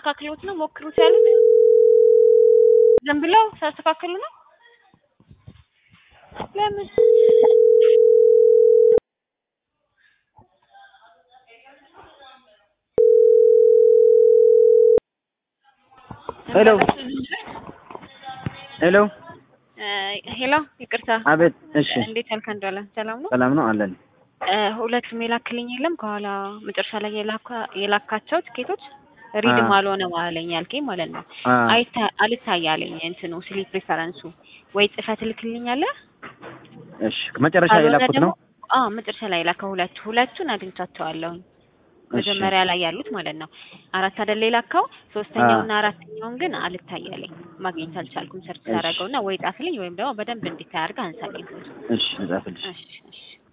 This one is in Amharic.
ሊያስተካክሉት ነው ሞክሩት ያሉት ዝም ብለው ሲያስተካክሉ ነው። ለምን ሄሎ ሄሎ ሄሎ፣ ይቅርታ አቤት። እሺ እንዴት ያልከ እንደዋለ ሰላም ነው? ሰላም ነው አለን። እ ሁለቱም የላክልኝ የለም ከኋላ መጨረሻ ላይ የላካ- የላካቸው ትኬቶች ሪድም አ- አልሆነም አለኝ ያልከኝ ማለት ነው። አ አይታ አልታያለኝ እንትኑ ስሊፕ ሪፈረንሱ ወይ ጽፈት ትልክልኛለህ? እሺ መጨረሻ ካልሆነ የላኩት ደግሞ ነው። አዎ መጨረሻ ላይ የላከው ሁለቱ ሁለቱን አግኝቻቸዋለሁኝ እሺ መጀመሪያ ላይ ያሉት ማለት ነው። አራት አይደል የላከው ሶስተኛውና አራተኛውን ግን አልታያለኝ ማግኘት አልቻልኩም። ሰርች እሺ። ሳደርገውና ወይ ጻፍልኝ ወይም ደግሞ በደንብ እንዲታይ አድርገህ አንሳልኝ። እሺ እጻፍልሽ። እሺ እሺ